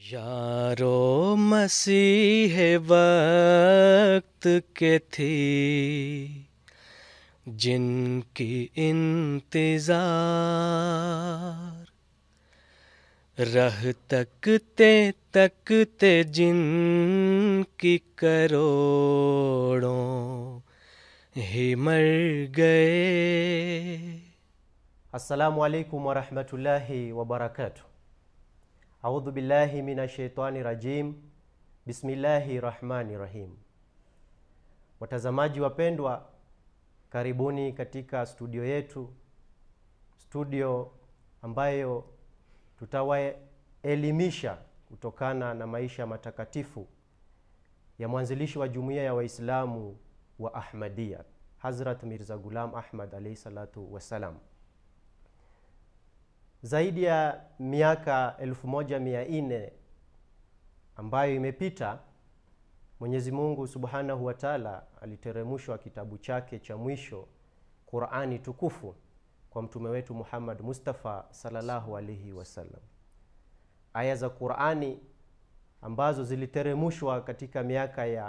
यारो मसीह वक्त के थी जिनकी इंतजार रह तकते तकते जिनकी करोड़ों ही मर गए Assalamu alaikum warahmatullahi wabarakatuh. Audhu billahi minashaitani rajim. Bismillahi rahmani rahim. Watazamaji wapendwa, karibuni katika studio yetu, studio ambayo tutawaelimisha kutokana na maisha matakatifu ya mwanzilishi wa jumuiya ya Waislamu wa Ahmadiyya, Hazrat Mirza Ghulam Ahmad alaihi salatu wassalam. Zaidi ya miaka 1400 ambayo imepita, Mwenyezi Mungu Subhanahu wa Ta'ala aliteremshwa kitabu chake cha mwisho Qur'ani tukufu kwa mtume wetu Muhammad Mustafa sallallahu alaihi wasallam. Aya za Qur'ani ambazo ziliteremshwa katika miaka ya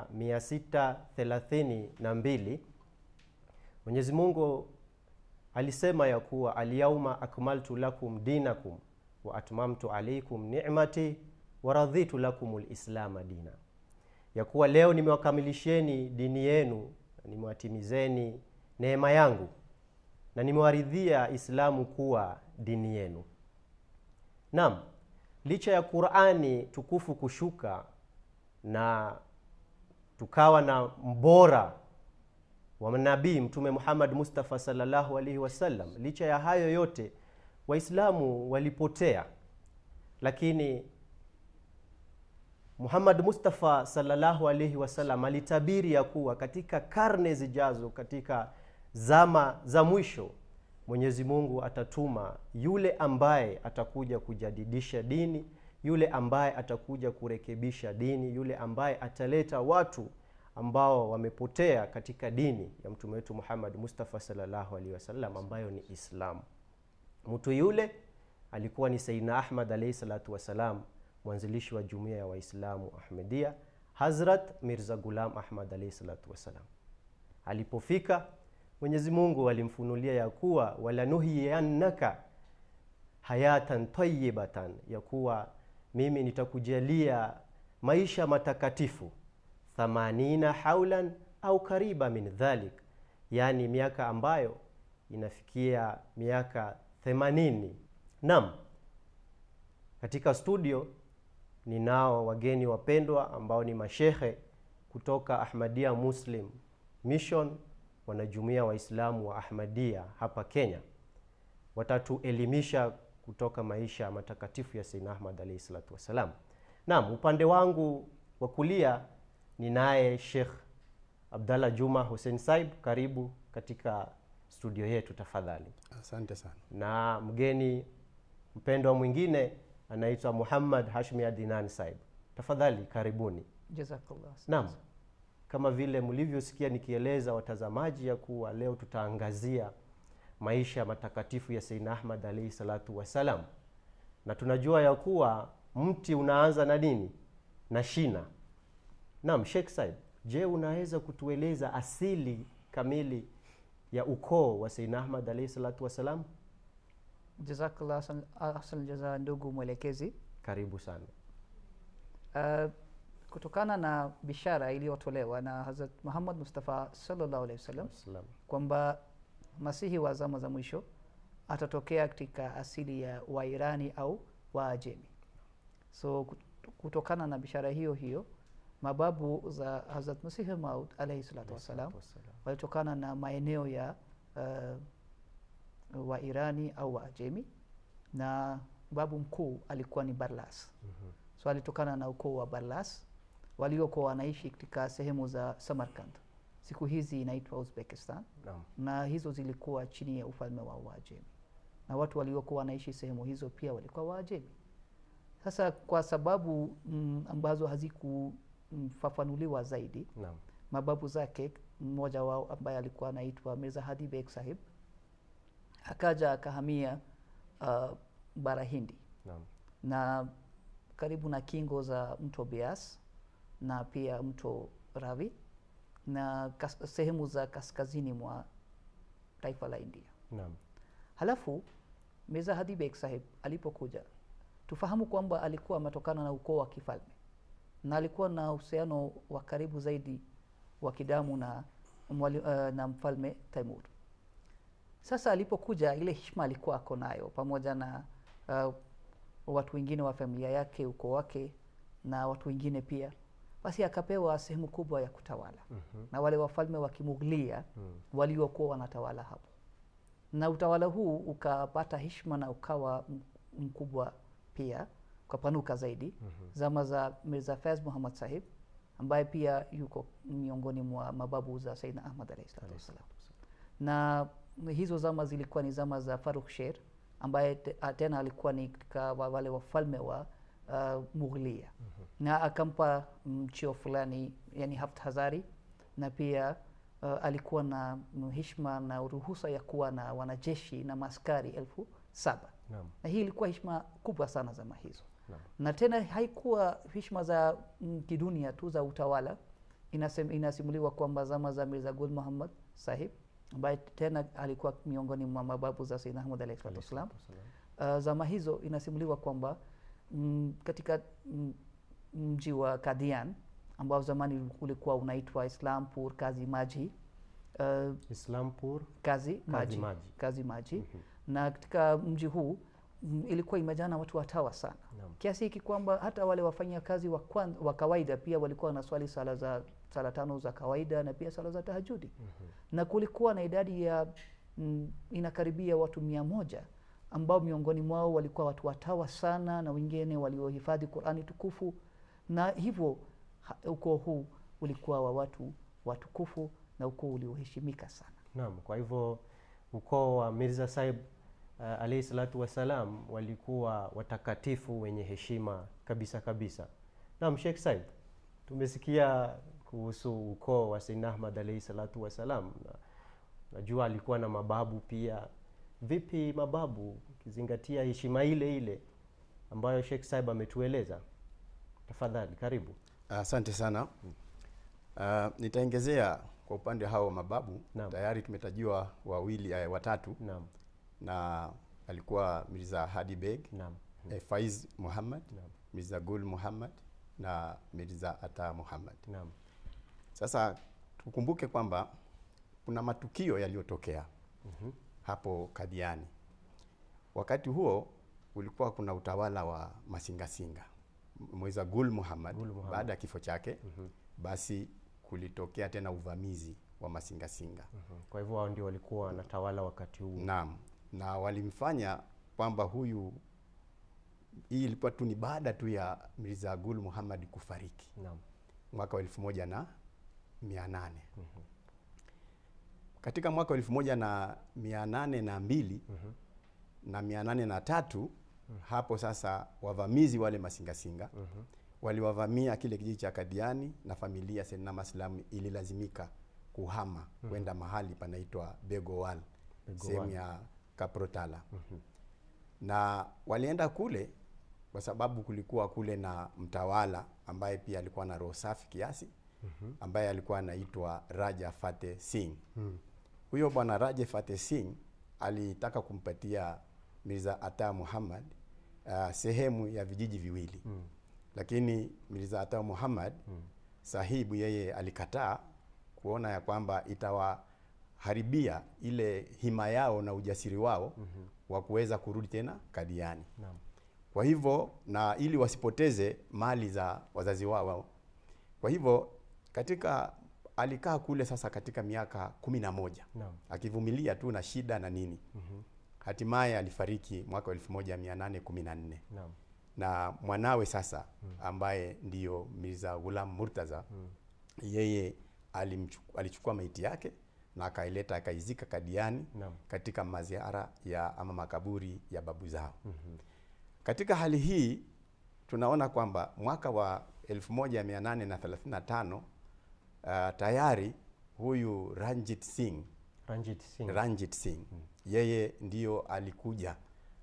632 Mwenyezi Mungu alisema ya kuwa alyauma akmaltu lakum dinakum wa atmamtu alaikum ni'mati wa raditu lakum lislama dina, ya kuwa leo nimewakamilisheni dini yenu na nimewatimizeni neema yangu na nimewaridhia Islamu kuwa dini yenu. Naam, licha ya Qur'ani tukufu kushuka na tukawa na mbora wa nabii Mtume Muhammad Mustafa sallallahu alaihi wasallam, licha ya hayo yote Waislamu walipotea, lakini Muhammad Mustafa sallallahu alaihi wasallam alitabiri ya kuwa katika karne zijazo, katika zama za mwisho, Mwenyezi Mungu atatuma yule ambaye atakuja kujadidisha dini, yule ambaye atakuja kurekebisha dini, yule ambaye ataleta watu ambao wamepotea katika dini ya mtume wetu Muhammad Mustafa sallallahu alaihi wasallam ambayo ni Islamu. Mtu yule alikuwa ni Sayyidina Ahmad alaihi salatu wassalam, mwanzilishi wa jumuiya ya Waislamu Ahmadiyya, Hazrat Mirza Ghulam Ahmad alaihi salatu wassalam. Alipofika Mwenyezi Mungu alimfunulia ya kuwa walanuhiyannaka hayatan tayyibatan, ya kuwa mimi nitakujalia maisha matakatifu thamanina haulan au kariba min dhalik, yaani miaka ambayo inafikia miaka themanini. Naam, katika studio ninao wageni wapendwa ambao ni mashehe kutoka Ahmadiyya Muslim Mission, wanajumuia Waislamu wa Ahmadiyya hapa Kenya. Watatuelimisha kutoka maisha matakatifu ya Sayyidina Ahmad alayhi salatu wassalam. Naam, upande wangu wa kulia ninaye Sheikh Abdallah Juma Hussein Saib, karibu katika studio yetu tafadhali. Asante sana. Na mgeni mpendwa mwingine anaitwa Muhammad Hashmi Adnan Saib, tafadhali karibuni. Jazakallah. Naam, kama vile mlivyosikia nikieleza watazamaji ya kuwa leo tutaangazia maisha matakatifu ya Sayyidina Ahmad alayhi salatu wassalam, na tunajua ya kuwa mti unaanza na nini? Na shina. Naam, Sheikh Said, je, unaweza kutueleza asili kamili ya ukoo wa Sayyidina Ahmad alayhi salatu wassalam? Jazakallah ahsan- ahsan jaza, ndugu mwelekezi. Karibu sana. Uh, kutokana na bishara iliyotolewa na Hazrat Muhammad Mustafa sallallahu alaihi wasallam Wassalam. kwamba masihi wa zama za mwisho atatokea katika asili ya Wairani au Waajemi. So kut- kutokana na bishara hiyo hiyo mababu za Hazrat Masihi Maud alaihi salatu wassalam Wassalam. walitokana na maeneo ya uh, Wairani au Waajemi na babu mkuu alikuwa ni Barlas. So alitokana na ukoo wa Barlas waliokuwa wanaishi katika sehemu za Samarkand, siku hizi inaitwa Uzbekistan, Naam. na hizo zilikuwa chini ya ufalme wa Waajemi, na watu waliokuwa wanaishi sehemu hizo pia walikuwa Waajemi. Sasa kwa sababu mm, ambazo hazikufafanuliwa zaidi, Naam. mababu zake, mmoja wao ambaye alikuwa anaitwa Mirza Hadi Beg Sahib akaja akahamia uh, bara Hindi Naam. na karibu na kingo za mto Beas na pia mto Ravi na kas, sehemu za kaskazini mwa taifa la India. Naam. Halafu Mirza Hadi Beg Sahib alipokuja, tufahamu kwamba alikuwa ametokana na ukoo wa kifalme na alikuwa na uhusiano wa karibu zaidi wa kidamu na, mwali, uh, na mfalme Taimur. Sasa alipokuja, ile heshima alikuwa ako nayo pamoja na uh, watu wengine wa familia yake, ukoo wake na watu wengine pia, basi akapewa sehemu kubwa ya kutawala Mhm. na wale wafalme wa Kimughlia Mm. waliokuwa wanatawala hapo, na utawala huu ukapata heshima na ukawa m- mkubwa pia, ukapanuka zaidi Mhm. zama za Mirza Faiz Muhammad Sahib ambaye pia yuko miongoni mwa mababu za Saidna Ahmad alayhi salatu wassalam, na hizo zama zilikuwa ni zama za Farukh Sher ambaye te- a- tena alikuwa ni katika wa- wale wafalme wa uh, Mughlia na akampa mchio fulani yani Haft Hazari na pia uh, alikuwa na mm, heshima na ruhusa ya kuwa na wanajeshi na maaskari elfu saba Naam. na hii ilikuwa heshima kubwa sana zama hizo Naam. na tena haikuwa heshima za mm, kidunia tu za utawala Inasem, inasimuliwa kwamba zama za Mirza Gul Muhammad Sahib ambaye tena alikuwa miongoni mwa mababu za Sayyidina Ahmad alayhi salatu wassalam uh, zama hizo inasimuliwa kwamba mm, katika mm, mji wa Kadian ambao zamani ulikuwa unaitwa Islampur Kazi Maji uh, Islampur Kazi Maji, Maji. Kazi Maji. na katika mji huu mm, ilikuwa imejaa na watu watawa sana Naam. kiasi hiki kwamba hata wale wafanyakazi wa, kwan- wa kawaida pia walikuwa wanaswali sala za sala tano za kawaida na pia sala za tahajudi na kulikuwa na idadi ya mm, inakaribia watu mia moja ambao miongoni mwao walikuwa watu watawa sana na wengine waliohifadhi Qurani tukufu na hivyo ha- ukoo huu ulikuwa wa watu watukufu na ukoo ulioheshimika sana Naam, kwa hivyo ukoo wa Mirza Sahib uh, alayhi salatu wassalam walikuwa watakatifu wenye heshima kabisa kabisa. Naam, Sheikh Saib, tumesikia kuhusu ukoo wa Sayyidina Ahmad alayhi salatu wassalam na najua alikuwa na mababu pia. Vipi mababu ukizingatia heshima ile ile ambayo Sheikh Saib ametueleza? Tafadhali, karibu. Asante sana. Uh, nitaongezea kwa upande hao wa mababu Naam. tayari tumetajiwa wawili eh, watatu Naam, na alikuwa Mirza Hadi Beg naam, eh, Faiz Muhammad Naam. Mirza Gul Muhammad na Mirza Ata Muhammad. naam, Sasa tukumbuke kwamba kuna matukio yaliyotokea hapo Kadiani. Wakati huo ulikuwa kuna utawala wa Masingasinga. Mweza Gul Muhammad, Gul Muhammad. baada ya kifo chake basi kulitokea tena uvamizi wa Masingasinga. Mhm. Kwa hivyo hao ndio walikuwa wanatawala wakati huu. Naam, na walimfanya kwamba huyu, hii ilikuwa tu ni baada tu ya Mirza Gul Muhammad kufariki Naam. mwaka wa elfu moja na mia nane katika mwaka wa elfu moja na mia nane na mbili na mia nane na tatu hapo sasa wavamizi wale masingasinga waliwavamia kile kijiji cha Kadiani na familia Sayyidina Maslam ililazimika kuhama kwenda mahali panaitwa Begowal Begowal. sehemu ya Kaprotala na walienda kule kwa sababu kulikuwa kule na mtawala ambaye pia alikuwa na roho safi kiasi ambaye alikuwa anaitwa Raja Fateh Singh. Huyo bwana Raja Fateh Singh alitaka kumpatia Mirza Ata Muhammad uh, sehemu ya vijiji viwili lakini Mirza Ata Muhammad sahibu yeye alikataa kuona ya kwamba itawaharibia ile hima yao na ujasiri wao wa kuweza kurudi tena Kadiani. Naam. Kwa hivyo na ili wasipoteze mali za wazazi wao. Kwa hivyo katika alikaa kule sasa katika miaka kumi na moja Naam. akivumilia tu na shida na nini. Hatimaye alifariki mwaka wa 1814 Naam. na mwanawe sasa ambaye ndiyo Mirza Ghulam Murtaza yeye alimchu- alichukua maiti yake na akaileta akaizika Kadiani Naam. katika katika maziara ya ama makaburi ya babu zao. Katika hali hii tunaona kwamba mwaka wa 1835 uh, tayari huyu Ranjit Singh Ranjit Singh. Ranjit Singh yeye ndiyo alikuja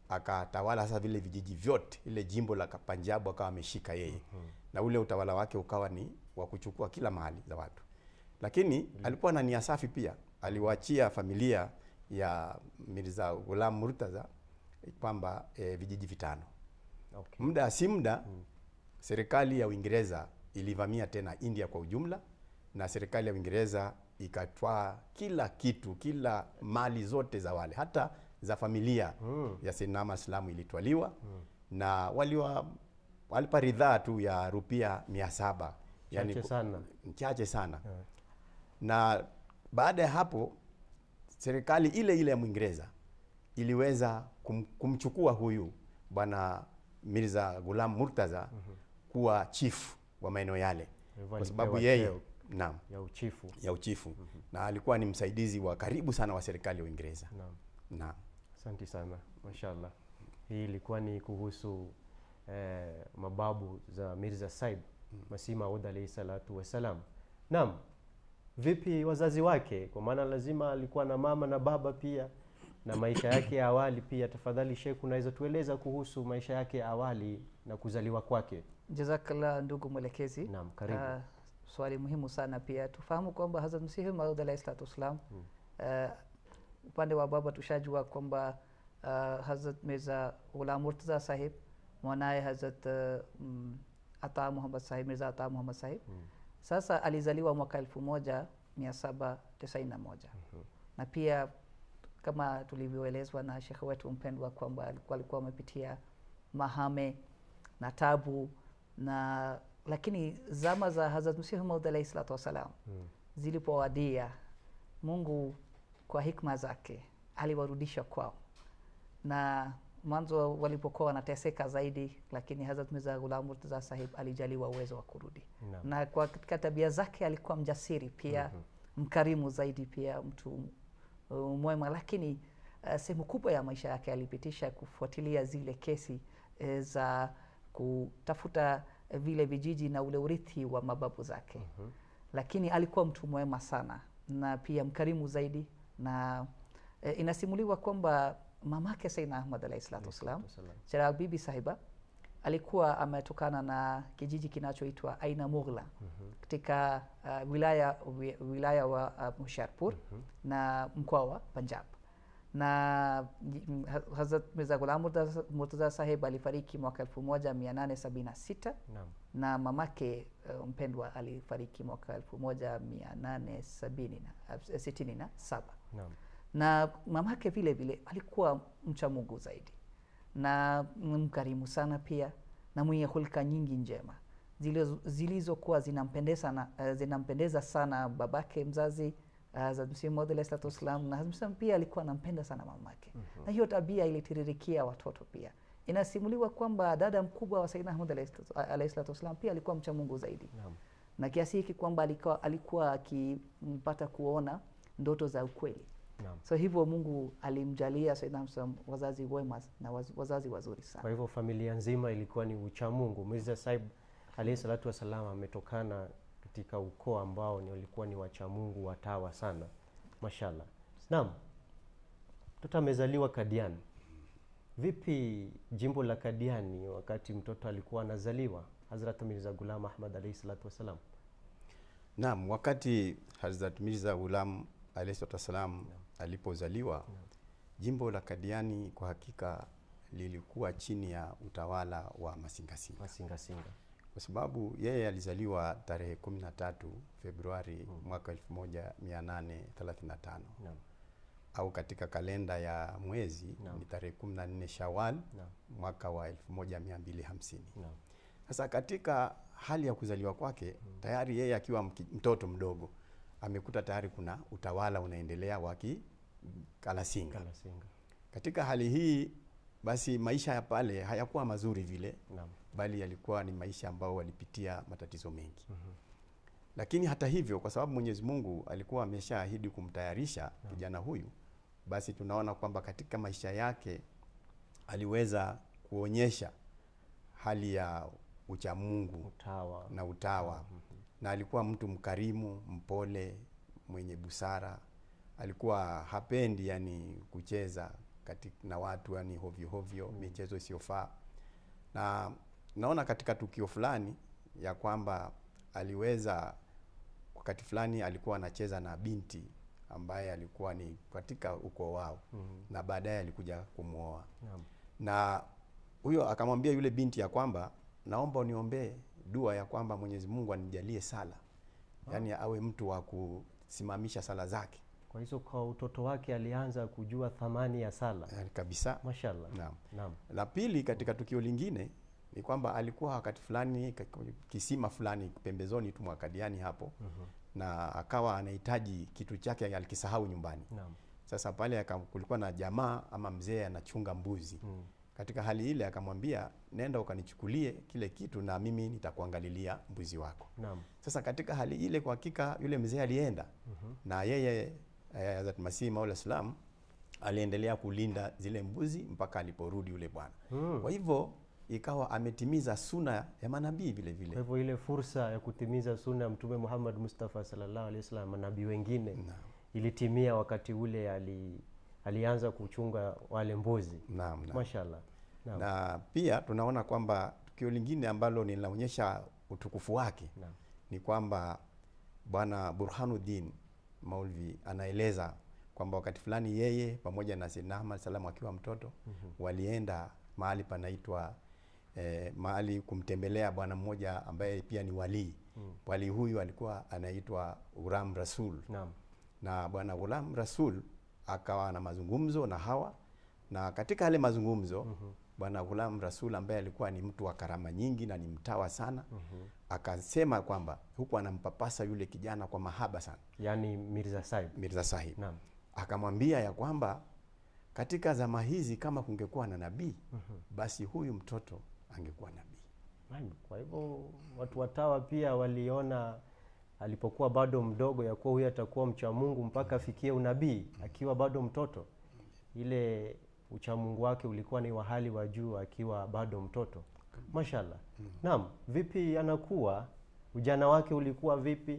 akatawala sasa vile vijiji vyote, ile jimbo la Punjab akawa ameshika yeye na ule utawala wake ukawa ni wa kuchukua kila mahali za watu, lakini alikuwa na nia safi pia. Aliwaachia familia ya Mirza Ghulam Murtaza kwamba eh, vijiji vitano. Okay. Muda si muda serikali ya Uingereza ilivamia tena India kwa ujumla, na serikali ya Uingereza ikatwaa kila kitu, kila mali zote za wale, hata za familia ya Sayyidina Ahmad Islamu ilitwaliwa na waliwa walipa ridhaa tu ya rupia mia saba Chache sana. chache sana na baada ya hapo serikali ile ile ya Mwingereza iliweza kum, kumchukua huyu bwana Mirza Ghulam Murtaza kuwa chief wa maeneo yale, Hivyo kwa sababu alipewa yeye cheo naam, ya uchifu. ya uchifu na alikuwa ni msaidizi wa karibu sana wa serikali ya Uingereza. Naam. Naam. Asante sana, mashallah. Hii ilikuwa ni kuhusu eh, mababu za Mirza Saib Masih Maud alayhi salatu wassalam. Naam, vipi wazazi wake? Kwa maana lazima alikuwa na mama na baba pia na maisha yake ya awali pia. Tafadhali Sheikh, unaweza tueleza kuhusu maisha yake ya awali na kuzaliwa kwake? Jazakallah ndugu mwelekezi. Naam, karibu. Ah, swali muhimu sana pia. Tufahamu kwamba Hazrat Masihi Maud alayhi salatu wassalam ah, upande wa baba tushajua kwamba uh, Hazrat Mirza Ghulam Murtaza Sahib mwanaye Hazrat uh, mm, Ata Muhammad Sahib Mirza Ata Muhammad Sahib sasa alizaliwa mwaka elfu moja mia saba tisaini na moja na pia kama tulivyoelezwa na shekhe wetu mpendwa kwamba alikuwa alikuwa amepitia mahame na tabu na lakini zama za Hazrat Masihi Maud alayhi salatu wassalam zilipowadia Mungu kwa hikma zake aliwarudisha kwao, na mwanzo walipokuwa wanateseka zaidi, lakini Hazrat Mirza Ghulam Murtaza Sahib alijaliwa uwezo wa kurudi Naam. na kwa katika tabia zake alikuwa mjasiri pia mkarimu zaidi pia mtu uh, mwema, lakini uh, sehemu kubwa ya maisha yake alipitisha kufuatilia zile kesi eh, za kutafuta eh, vile vijiji na ule urithi wa mababu zake lakini alikuwa mtu mwema sana na pia mkarimu zaidi na e, inasimuliwa kwamba mamake Sayyidina Ahmad alayhi salatu wassalam wassalam. Chirag Bibi Sahiba alikuwa ametokana na kijiji kinachoitwa Aina Mughla katika uh, wilaya wi- wilaya wa uh, Hoshiarpur na mkoa wa Punjab na mm, Ha- Hazrat Mirza Ghulam Murtaza- Murtaza Sahib alifariki mwaka 1876 Naam. na mamake uh, mpendwa alifariki mwaka 1867 Naam. na mamake vile vile alikuwa mcha Mungu zaidi na mkarimu sana pia na mwenye hulka nyingi njema zilizo- zilizokuwa zinampendeza, na, uh, zinampendeza sana babake mzazi uh, Hazrat Masihi Maud alayhi salatu wassalam na Hazrat Masihi pia alikuwa anampenda sana mamake na hiyo tabia ilitiririkia watoto pia. Inasimuliwa kwamba dada mkubwa wa Sayyidina Ahmad alayhi salatu- alayhi salatu wassalam pia alikuwa mcha Mungu zaidi Naam. na kiasi hiki kwamba alikuwa, alikuwa akimpata kuona ndoto za ukweli Naam. so hivyo Mungu alimjalia Sayyidina Hamza wazazi wema na waz, wazazi wazuri Kwa sana. hivyo familia nzima ilikuwa ni ucha Mungu. Mirza Saib alayhi salatu wassalam ametokana katika ukoo ambao ni walikuwa ni wacha Mungu watawa sana, mashallah. Naam, mtoto amezaliwa Kadiani. Vipi jimbo la Kadiani wakati mtoto alikuwa anazaliwa, Hazrat Mirza Ghulam Ahmad alayhi salatu wassalam? Naam, wakati Hazrat Mirza Ghulam alayhi salatu wassalam alipozaliwa, jimbo la Kadiani kwa hakika lilikuwa chini ya utawala wa Masingasinga, Masingasinga. kwa sababu yeye alizaliwa tarehe 13 Februari mwaka 1835 Naam. au katika kalenda ya mwezi Naam. ni tarehe 14 Shawal Naam. mwaka wa 1250. Naam. Sasa katika hali ya kuzaliwa kwake tayari yeye akiwa mki- mtoto mdogo amekuta tayari kuna utawala unaendelea wa Kalasinga. Kalasinga. Katika hali hii basi maisha ya pale hayakuwa mazuri vile, Naam. bali yalikuwa ni maisha ambao walipitia matatizo mengi. Lakini hata hivyo, kwa sababu Mwenyezi Mungu alikuwa ameshaahidi kumtayarisha kijana huyu, basi tunaona kwamba katika maisha yake aliweza kuonyesha hali ya uchamungu Utawa. na utawa na alikuwa mtu mkarimu, mpole, mwenye busara. Alikuwa hapendi yani kucheza katika, na watu yani hovyo hovyo michezo isiyofaa na naona katika tukio fulani ya kwamba aliweza wakati fulani alikuwa anacheza na binti ambaye alikuwa ni katika ukoo wao na baadaye alikuja kumwoa Naam. na huyo akamwambia yule binti ya kwamba naomba uniombee dua ya kwamba Mwenyezi Mungu anijalie sala yaani awe mtu wa kusimamisha sala zake Kwa hizo kwa utoto wake alianza kujua thamani ya sala. yani kabisa Mashallah. Naam. Naam. La pili katika tukio lingine ni kwamba alikuwa wakati fulani ka- kisima fulani pembezoni tu mwa Kadiani hapo na akawa anahitaji kitu chake alikisahau nyumbani. Naam. Sasa pale aka- kulikuwa na jamaa ama mzee anachunga mbuzi. Katika hali ile akamwambia, nenda ukanichukulie kile kitu na mimi nitakuangalilia mbuzi wako. Naam. Sasa katika hali ile kwa hakika yule mzee alienda na yeye eh, Hazrat Masih Maula Salam aliendelea kulinda zile mbuzi mpaka aliporudi yule bwana. Kwa hivyo ikawa ametimiza suna ya manabii vile Kwa vile. hivyo ile fursa ya kutimiza sunna ya Mtume Muhammad Mustafa sallallahu alaihi wasallam, manabii wengine ilitimia wakati ule ali, alianza kuchunga wale mbuzi. Naam, naam. Mashallah. Naam. Na pia tunaona kwamba tukio lingine ambalo linaonyesha utukufu wake Naam. ni kwamba bwana Burhanuddin Maulvi anaeleza kwamba wakati fulani yeye pamoja na Sayyidina Ahmad salam akiwa mtoto walienda mahali panaitwa eh, mahali kumtembelea bwana mmoja ambaye pia ni walii. Walii huyu alikuwa anaitwa Uram Rasul Naam. na bwana Ghulam Rasul akawa na mazungumzo na hawa na katika yale mazungumzo bwana Ghulam Rasul ambaye alikuwa ni mtu wa karama nyingi na ni mtawa sana akasema kwamba huku anampapasa yule kijana kwa mahaba sana Yaani Mirza Saib. Mirza Sahib Naam. akamwambia ya kwamba katika zama hizi kama kungekuwa na nabii basi huyu mtoto angekuwa nabii Naam. Kwa hivyo watu watawa pia waliona alipokuwa bado mdogo ya kuwa huyu atakuwa mcha Mungu mpaka afikie unabii akiwa bado mtoto. Ile uchamungu wake ulikuwa ni wa hali wa juu akiwa bado mtoto. Mashallah. Naam, vipi anakuwa? Ujana wake ulikuwa vipi?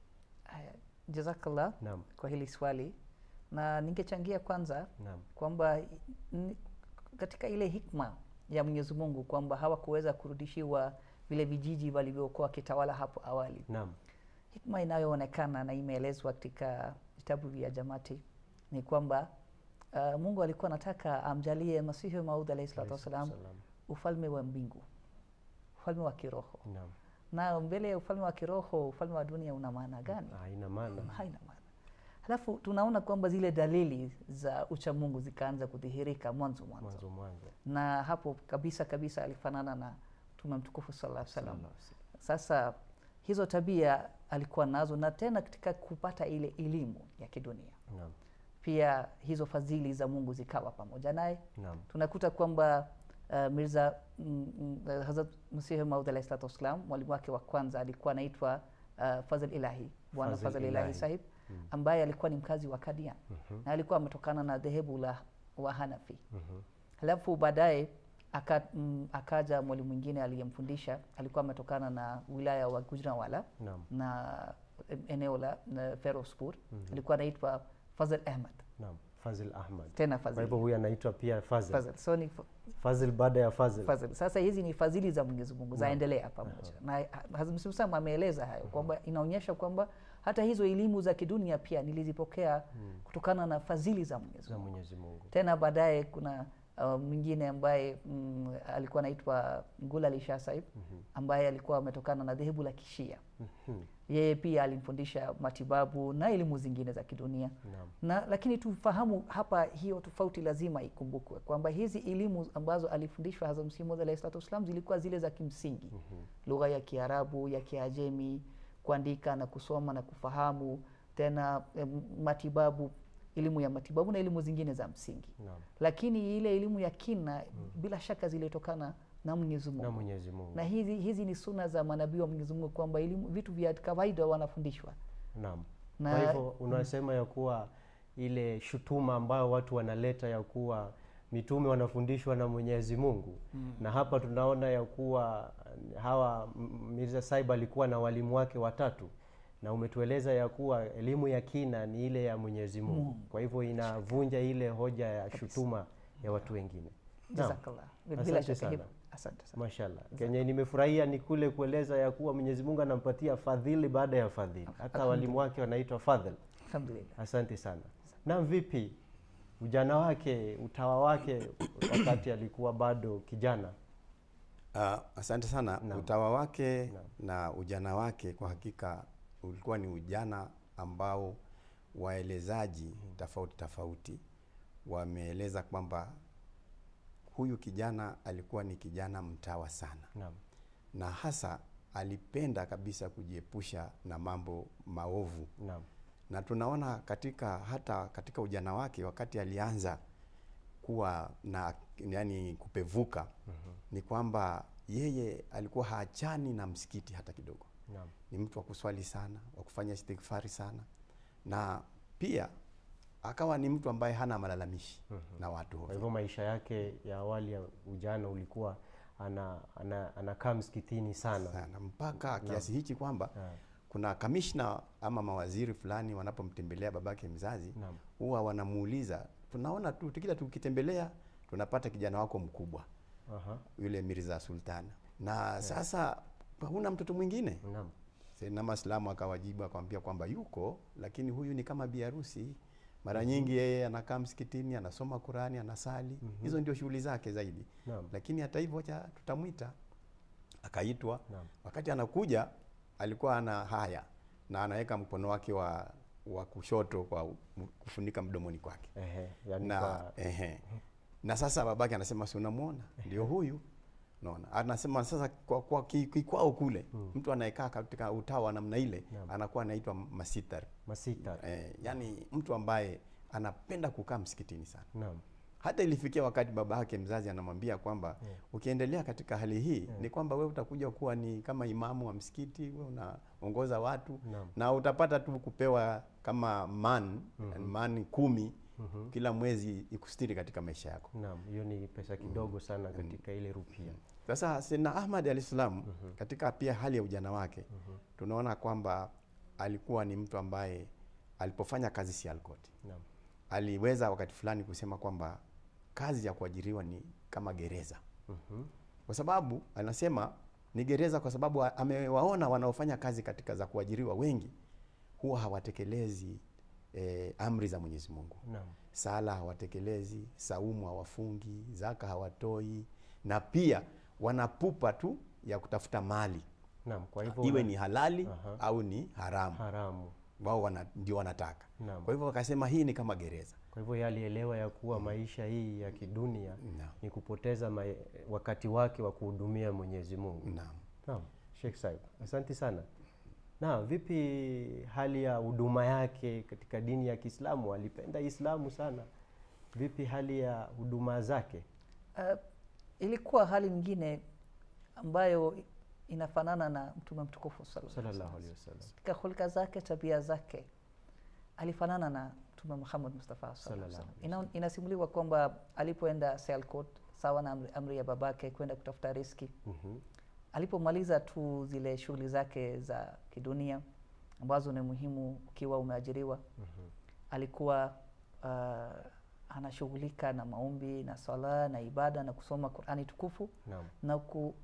Haya, jazakallah Naam. kwa hili swali na ningechangia kwanza Naam. kwamba n- katika ile hikma ya Mwenyezi Mungu kwamba hawakuweza kurudishiwa vile vijiji walivyokuwa wakitawala hapo awali. Naam. Hikma inayoonekana na imeelezwa katika vitabu vya Jamati ni kwamba uh, Mungu alikuwa anataka amjalie Masihi Maud alayhi salatu wassalam Salam. ufalme wa mbingu, ufalme wa kiroho. Naam. Na mbele ya ufalme wa kiroho, ufalme wa dunia una maana gani? Haina maana. haina maana. Halafu tunaona kwamba zile dalili za uchamungu zikaanza kudhihirika mwanzo mwanzo, Mwanzo mwanzo. na hapo kabisa kabisa alifanana na Mtume mtukufu sallallahu alaihi wasallam. Sallallahu alaihi wasallam. Sasa hizo tabia alikuwa nazo, na tena katika kupata ile elimu ya kidunia Naam. pia hizo fadhili za Mungu zikawa pamoja naye. Naam. Tunakuta kwamba uh, Mirza mm, mm, uh, Hazrat Masihi Maud alayhi salatu wassalam, mwalimu wake wa kwanza alikuwa anaitwa uh, Fazl Ilahi, Bwana Fazl Fazl Ilahi Ilahi. sahib ambaye alikuwa ni mkazi wa Kadian na alikuwa ametokana na dhehebu la Wahanafi. Halafu baadaye aka, mm, akaja mwalimu mwingine aliyemfundisha alikuwa ametokana na wilaya wa Gujranwala Naam. na eneo la na Ferozpur alikuwa anaitwa Fazl Ahmad Naam. Fazil Ahmad. tena Kwa Fazl hivyo huyu anaitwa pia Fazil. Fazl. So ni Fazil baada ya Fazil. fadhili. Sasa hizi ni fadhili za Mwenyezi Mungu zaendelea pamoja, na Hazrat Muslim ameeleza hayo kwamba inaonyesha kwamba hata hizo elimu za kidunia pia nilizipokea kutokana na fadhili za Mwenyezi za Mungu. Mwenyezi Mungu. Tena baadaye kuna uh, mwingine ambaye mm, alikuwa anaitwa Ngulali Shah Saib ambaye alikuwa ametokana na dhehebu la Kishia. Mhm. Yeye pia alimfundisha matibabu na elimu zingine za kidunia Naam. na lakini tufahamu hapa, hiyo tofauti lazima ikumbukwe kwamba hizi elimu ambazo alifundishwa Hazrat Masihi Maud alayhi salatu wassalam zilikuwa zile za kimsingi, lugha ya Kiarabu, ya Kiajemi, kuandika na kusoma na kufahamu, tena em, matibabu, elimu ya matibabu na elimu zingine za msingi. Naam. Lakini ile elimu ya kina bila shaka zilitokana na Mwenyezi Mungu Na Mwenyezi Mungu. na hizi, hizi ni suna za manabii wa Mwenyezi Mungu kwamba elimu vitu vya kawaida wanafundishwa Naam. Na- Kwa hivyo unasema ya kuwa ile shutuma ambayo watu wanaleta ya kuwa mitume wanafundishwa na Mwenyezi Mungu na hapa tunaona ya kuwa hawa M- Mirza Saib alikuwa na walimu wake watatu na umetueleza ya kuwa elimu ya kina ni ile ya Mwenyezi Mungu. Kwa hivyo inavunja ile hoja ya shutuma ya watu wengine. Naam. jazakallah bila Asante shaka sana. hivyo asante sana Mashallah. Kenye nimefurahia ni kule kueleza ya kuwa Mwenyezi Mungu anampatia fadhili baada ya fadhili. Hata walimu wake wanaitwa fadhil. alhamdulillah Asante sana. Na vipi ujana wake, utawa wake wakati alikuwa bado kijana? Uh, asante sana. Naam. Utawa wake Naam. na ujana wake kwa hakika ulikuwa ni ujana ambao waelezaji tofauti tofauti wameeleza kwamba huyu kijana alikuwa ni kijana mtawa sana, Naam. na hasa alipenda kabisa kujiepusha na mambo maovu Naam. na tunaona katika hata katika ujana wake wakati alianza kuwa na yani kupevuka ni kwamba yeye alikuwa haachani na msikiti hata kidogo Naam. ni mtu wa kuswali sana wa kufanya istighfari sana na pia akawa ni mtu ambaye hana malalamishi na watu Kwa hovyo. hivyo maisha yake ya awali ya ujana ulikuwa ana, ana, anakaa msikitini sana. sana mpaka kiasi hichi kwamba Ah. kuna kamishna ama mawaziri fulani wanapomtembelea babake mzazi Naam. huwa wanamuuliza tunaona tu kila tukitembelea tunapata kijana wako mkubwa Aha. yule Mirza Sultana na sasa huna mtoto mwingine Naam. na Maslamu akawajibu akamwambia kwamba yuko lakini huyu ni kama biharusi mara nyingi yeye anakaa msikitini anasoma Qurani anasali hizo ndio shughuli zake zaidi Naam. lakini hata hivyo acha tutamwita akaitwa Naam. wakati anakuja alikuwa ana haya na anaweka mkono wake wa wa kushoto kwa u- kufunika mdomoni kwake Ehe, yani na kwa, ehe. na sasa babake anasema si unamwona ndio huyu naona anasema sasa kwa, kwa ki- kikwao kule mtu anayekaa katika utawa namna ile Naam. anakuwa anaitwa masitar masita. eh, yani mtu ambaye anapenda kukaa msikitini sana Naam. hata ilifikia wakati baba yake mzazi anamwambia kwamba ukiendelea katika hali hii ni kwamba we utakuja kuwa ni kama imamu wa msikiti we unaongoza watu Naam. na utapata tu kupewa kama man man kumi kila mwezi ikustiri katika maisha yako Naam, hiyo ni pesa kidogo sana katika ile rupia. sasa Sayyidina Ahmad alislam katika pia hali ya ujana wake tunaona kwamba alikuwa ni mtu ambaye alipofanya kazi Sialkot Naam. aliweza wakati fulani kusema kwamba kazi ya kuajiriwa ni kama gereza Mhm. kwa sababu anasema ni gereza kwa sababu a- amewaona wanaofanya kazi katika za kuajiriwa wengi huwa hawatekelezi eh, amri za Mwenyezi Mungu Naam. sala hawatekelezi saumu hawafungi zaka hawatoi na pia wanapupa tu ya kutafuta mali Naam, kwa hivyo iwe una- ni halali Aha. au ni haramu haramu. wao wana, ndio wanataka Naam. kwa hivyo wakasema hii ni kama gereza Kwa hivyo yeye alielewa ya kuwa maisha hii ya kidunia Naam. ni kupoteza ma wakati wake wa kuhudumia Mwenyezi Mungu. naam Naam, Sheikh Saib, asante sana. Na vipi hali ya huduma yake katika dini ya Kiislamu? Alipenda Islamu sana. Vipi hali ya huduma zake? Uh, ilikuwa hali nyingine ambayo inafanana na mtume mtukufu sallallahu alaihi Sallallahu wasallam. alaihi wasallam. katika hulka zake tabia zake alifanana na mtume Muhammad Mustafa sallallahu alaihi Sallallahu wasallam. Ina- inasimuliwa kwamba alipoenda Sialkot sawa na amri, amri ya babake kwenda kutafuta riski Mhm. alipomaliza tu zile shughuli zake za kidunia ambazo ni muhimu ukiwa umeajiriwa alikuwa uh, anashughulika na maombi na sala na ibada na kusoma Qurani tukufu Naam. na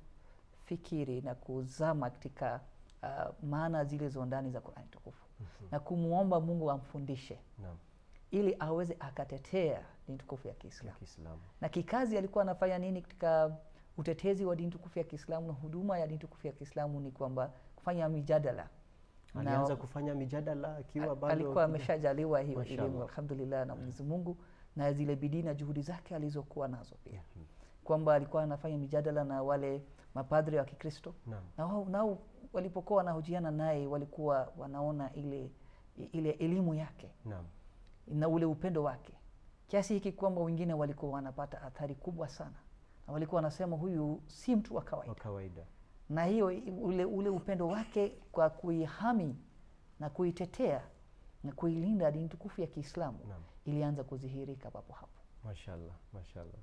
kufikiri na kuzama katika uh, maana zile zo ndani za Qurani tukufu na kumwomba Mungu amfundishe Naam. ili aweze akatetea dini tukufu ya Ya Kiislamu Kiislamu. na kikazi alikuwa anafanya nini katika utetezi wa dini tukufu ya Kiislamu na huduma ya dini tukufu ya Kiislamu ni kwamba kufanya mijadala Na- Alianza kufanya mijadala akiwa A- bado alikuwa kijana. ameshajaliwa hiyo Mashallah. elimu alhamdulillah na Mwenyezi Mungu na zile bidii na juhudi zake alizokuwa nazo pia kwamba alikuwa anafanya mijadala na wale mapadri wa Kikristo Naam. na wao nao walipokuwa wanahojiana naye walikuwa wanaona ile ile elimu yake Naam. na ule upendo wake kiasi hiki kwamba wengine walikuwa wanapata athari kubwa sana na walikuwa wanasema huyu si mtu wa kawaida Wa kawaida. na hiyo ule, ule upendo wake kwa kuihami na kuitetea na kuilinda dini tukufu ya Kiislamu Naam. ilianza kudhihirika papo hapo. Mashallah, mashallah.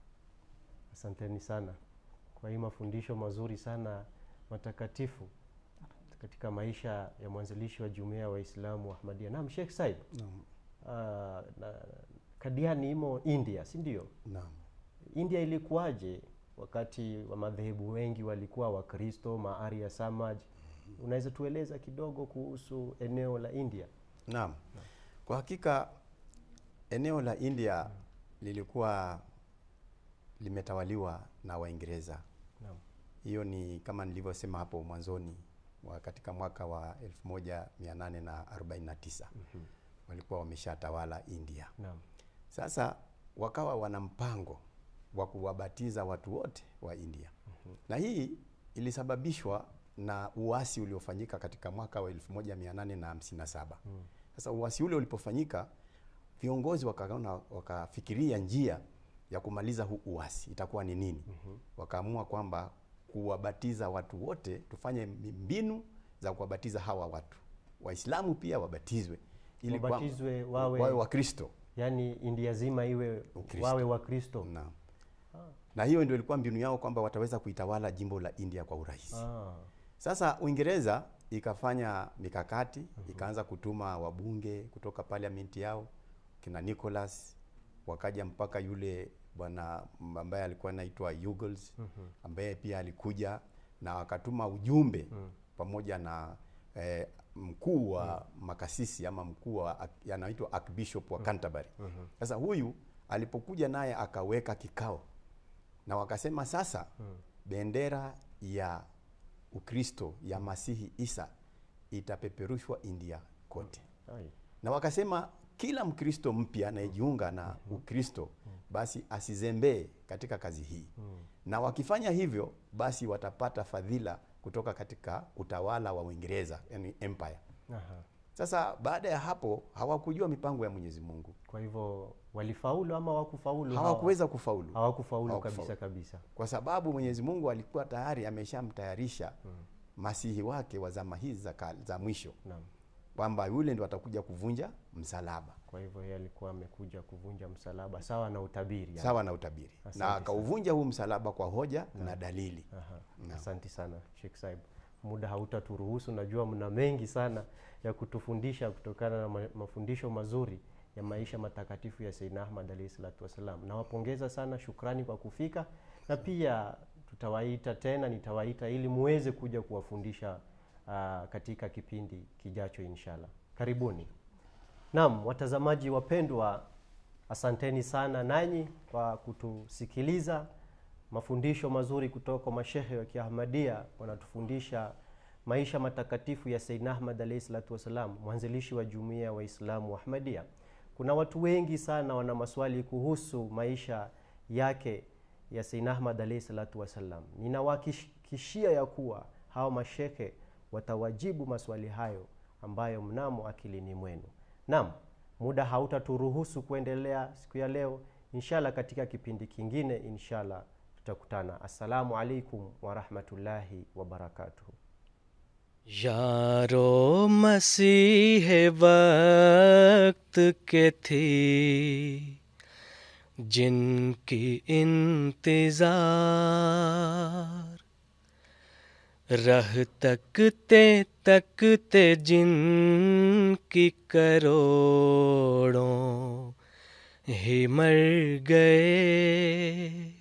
Asanteni sana kwa hii mafundisho mazuri sana matakatifu. katika maisha ya mwanzilishi wa jumuiya ya Waislamu Ahmadiyya. Naam, Sheikh Said, Naam. ah, na Kadiani imo India, si ndio? Naam. India ilikuwaje wakati wa madhehebu wengi walikuwa Wakristo, Maarya Samaj? Unaweza tueleza kidogo kuhusu eneo la India? Naam. Kwa hakika eneo la India lilikuwa limetawaliwa na Waingereza. Naam. Hiyo ni kama nilivyosema hapo mwanzoni wa katika mwaka wa 1849 walikuwa wameshatawala India. Naam. Sasa wakawa wana mpango wa kuwabatiza watu wote wa India na hii ilisababishwa na uasi uliofanyika katika mwaka wa 1857. Sasa uasi ule ulipofanyika, viongozi wakaona wakafikiria njia ya kumaliza huu uasi itakuwa ni nini? Wakaamua kwamba kuwabatiza watu wote, tufanye mbinu za kuwabatiza hawa watu, Waislamu pia wabatizwe ili kwa- Wabatizwe wawe- wawe Wakristo. Yaani India zima iwe Ukristo. wawe Wakristo. Naam. Na hiyo ndio ilikuwa mbinu yao kwamba wataweza kuitawala jimbo la India kwa urahisi. Ah. Sasa Uingereza ikafanya mikakati, ikaanza kutuma wabunge kutoka parliament yao kina Nicholas, wakaja mpaka yule bwana m- ambaye alikuwa anaitwa Hughes ambaye pia alikuja na wakatuma ujumbe pamoja na eh, mkuu wa makasisi ama mkuu wa ak- anaitwa Archbishop wa Canterbury. Sasa huyu alipokuja naye akaweka kikao na wakasema sasa bendera ya Ukristo ya Masihi Isa itapeperushwa India kote. Ai. Na wakasema kila Mkristo mpya anayejiunga na Ukristo basi asizembee katika kazi hii, na wakifanya hivyo basi watapata fadhila kutoka katika utawala wa Uingereza, yani empire. Aha. Sasa baada ya hapo hawakujua mipango ya Mwenyezi Mungu, Kwa hivyo walifaulu ama hawakufaulu? hawa? hawakuweza kufaulu hawakufaulu Hawakufaulu. kabisa kabisa. kwa sababu Mwenyezi Mungu alikuwa tayari ameshamtayarisha masihi wake wa zama hizi za, ka- za mwisho Naam. kwamba yule ndo atakuja kuvunja msalaba Kwa hivyo yeye alikuwa amekuja kuvunja msalaba sawa na utabiri. yani. sawa na utabiri Asante na sana. akauvunja huu msalaba kwa hoja na dalili. Aha. Naam. Asante sana Sheikh Saib, muda hautaturuhusu. Najua mna mengi sana ya kutufundisha kutokana na ma- mafundisho mazuri ya maisha matakatifu ya Sayyidina Ahmad alayhi salatu wassalam. Nawapongeza sana, shukrani kwa kufika, na pia tutawaita tena, nitawaita ili muweze kuja kuwafundisha ah, katika kipindi kijacho inshallah. Karibuni. Naam, watazamaji wapendwa, asanteni sana nanyi kwa kutusikiliza. Mafundisho mazuri kutoka kwa mashehe wa Kiahmadia wanatufundisha maisha matakatifu ya Sayyidina Ahmad alayhi salatu wassalam, mwanzilishi wa jumuiya ya Waislamu wa Ahmadia. Kuna watu wengi sana wana maswali kuhusu maisha yake ya Sayyidina Ahmad alayhi salatu wassalam. Ninawahakikishia ya kuwa hawa mashehe watawajibu maswali hayo ambayo mnamo akilini mwenu. Naam, muda hautaturuhusu kuendelea siku ya leo. Inshallah, katika kipindi kingine inshallah tutakutana. Assalamu alaikum warahmatullahi wabarakatuh. यारो मसीह वक्त के थे जिनकी इंतजार रह तकते तकते जिनकी करोड़ों ही मर गए